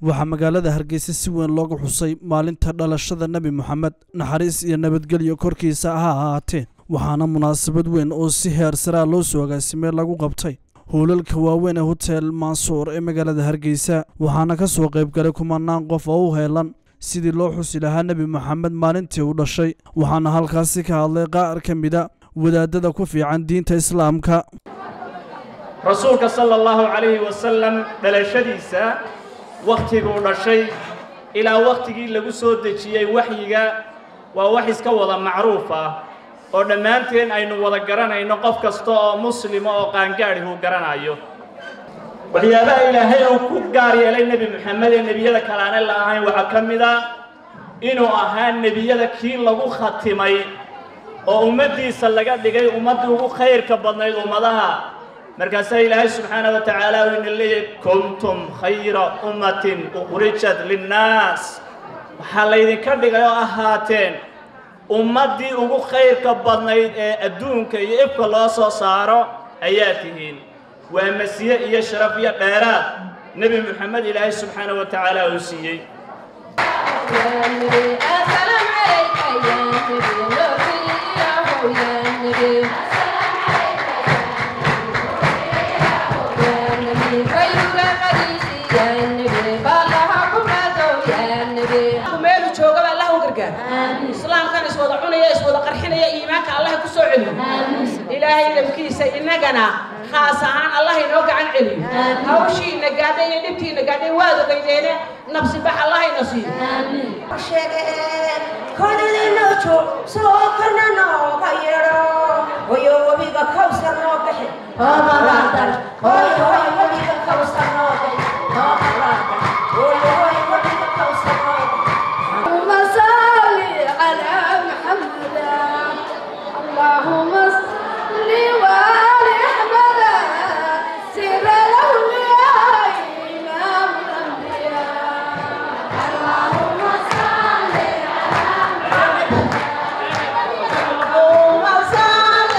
waxaa magaalada hargeysa si weyn looga xusay maalinta dhalashada nebi moxamed naxariis iyo nabadgelyo korkiisa ha ahaatee waxaana munaasabad weyn oo si heer saraa loo soo agaasimay lagu qabtay howlalka waaweyn ee hotel mansuur ee magaalada hargeysa waxaana ka soo qayb galay kumanaan qof oo u heelan sidii loo xusi lahaa nebi moxamed maalintii uu dhashay waxaana halkaasi ka hadlay qaar ka mida wadaadada ku fiican diinta islaamka rasuulka sala allahu calayhi wasalam dhalashadiisa wakhtiguu dhashay ilaa wakhtigii lagu soo dejiyey waxyiga waa wax iska wada macruuf ah oo dhammaanteen aynu wada garanayno qof kasta oo muslima oo qaangaadhi uu garanayo waxyaabaha ilaahay uu ku gaar yeelay nebi moxamed ee nebiyada kalaane la ahayn waxaa ka mid a inuu ahaa nebiyada kii lagu khatimay oo ummaddiisa laga dhigay ummaddii ugu khayrka badnayd ummadaha markaasaa ilaahay subxaana wa tacaala uu ina leeyahay kuntum khayra ummatin ukhrijat linnaas waxaa laydinka dhigay oo ahaateen ummaddii ugu khayrka badnayd ee adduunka iyo ifka loo soo saaro ayaa tihiin waa masiye iyo sharaf iyo dheeraad nebi moxamed ilaahay subxaana wa tacaala uu siiyey meelu joogaba allah u gargaar islaamkan iswada cunaya iswada qarxinaya iimaanka allah ku soo celiyo ilaahay dabkiisa innagana khaas ahaan allah inoo gacan celiyo hawshiina gaadhay iyo dhibtiina gaadhay waad ogeydeene nabsi bax allah ina siiyo konidinojo soo korna nooga yeedho hoyo webiga kawsar noo bixi hoomalaadal hoy hoy webiga kawsar noo bixi hoomalaadal hoy hoy webiga kawsar noo bixi اللهم صل على محمد اللهم صل وآل أحمد سر الأولياء إمام الأنبياء اللهم صل اللهم صل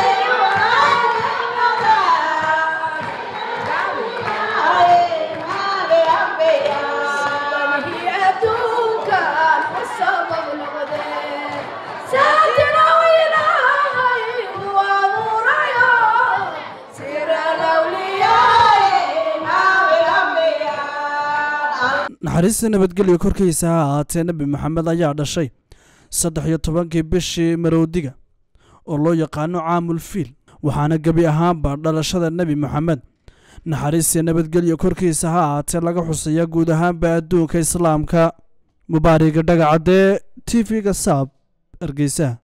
وسلم هي أدوك والسبب الغدير ساتر وإلهي وأمور سر الأولياء إمام الأنبياء naxariista nabadgelyo korkiisa ha ahaatee nebi moxamed ayaa dhashay saddex iyo tobankii bishii maroodiga oo loo yaqaano caamul fiil waxaana gebi ahaanba dhalashada nebi moxamed naxariistii nabadgelyo korkiisa ha ahaatee laga xusaya guud ahaanba adduunka islaamka mubaariga dhagacaddee t v-ga saab hargeysa